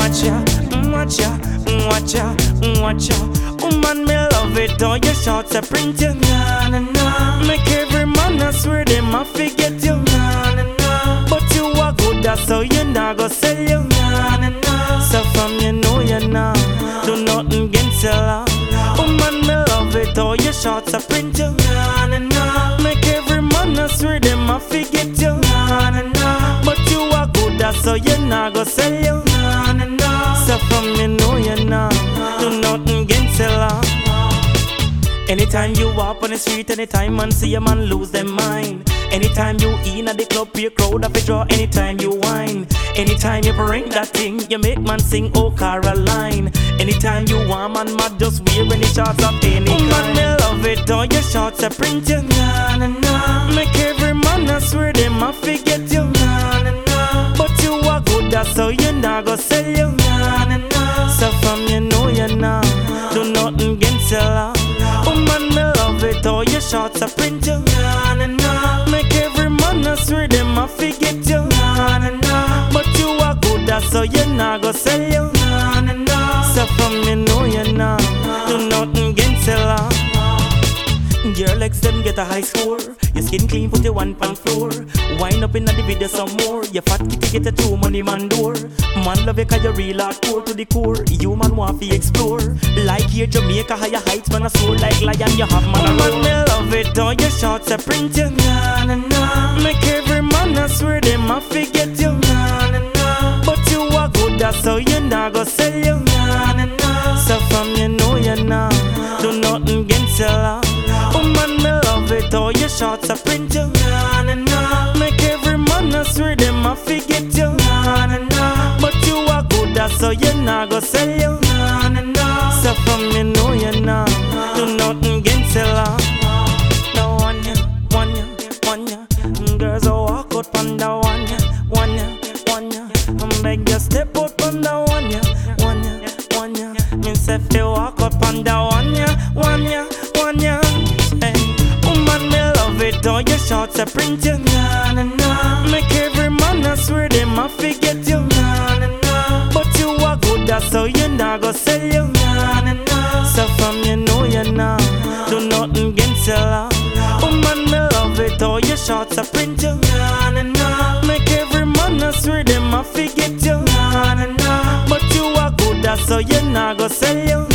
watch ya, mm, watch ya, mm, watch ya, mm, watch ya. Woman, me love it, all your shots are print you, na na na. Make every man I swear them I forget you, na na na. But you are good, that's so you not go sell you, na na na. So from you know you now, do nothing against your love. Woman, me love it, all your shots are print you, na na na. Make every man I swear them I forget you, na na na. But you are good, that's so you not go sell you, na na na. So from you know you now, do nothing against your love. Anytime you walk on the street, anytime man see a man lose their mind. Anytime you in at the club, your crowd up a draw. Anytime you whine, anytime you bring that thing, you make man sing Oh Caroline. Anytime you want man mad, just wear any shots of any kind. Man, me love it, all your shots are print you, na na na. Make every man I swear them I forget you, na na na. But you are good, that's so you not go sell you, na na na. So from you know you now, do nothing against your love. Woman, me love it, all your shots are print you, na na na. Make every man I swear them I forget you, na na na. But you are good, that's so you not go sell you, na na na. So from you know you now, do nothing against your love. Your legs them get a high score. Your skin clean, put your one pan floor. Wind up in the video some more. Your fat kitty get a two money man door. Man love you cause you real hardcore to the core. You man want to explore. Like here Jamaica, higher heights, man a soar like lion. You have man a man me love it. All your shots are print you, na na na. Make every man I swear them I forget you, na na na. But you are good, that's so you not go sell you, na na na. So from you know you now, do nothing against your love. Woman, me love it, all your shots are print you, na na na. Make every man I swear them I forget you, na na na. But you are good, that's so you not go sell you, na na na. So from you know you now, do nothing against your love. No one ya, one ya, one ya. Girls a walk out on the one ya, one ya, one ya. I beg you step out on the one ya, one ya, one ya. Me say fi walk up on the one ya, one ya, one ya. Hey, woman me love it, all your shots are print you, na na na. Make every man I swear them I forget you, na na na. But you are good, that's so you not go sell you, na na na. So from you know you now, do nothing against your love. Woman me love it, all your shots are print you, na na na. Make every man I swear them I forget you, na na na. But you are good, that's so you not go sell you,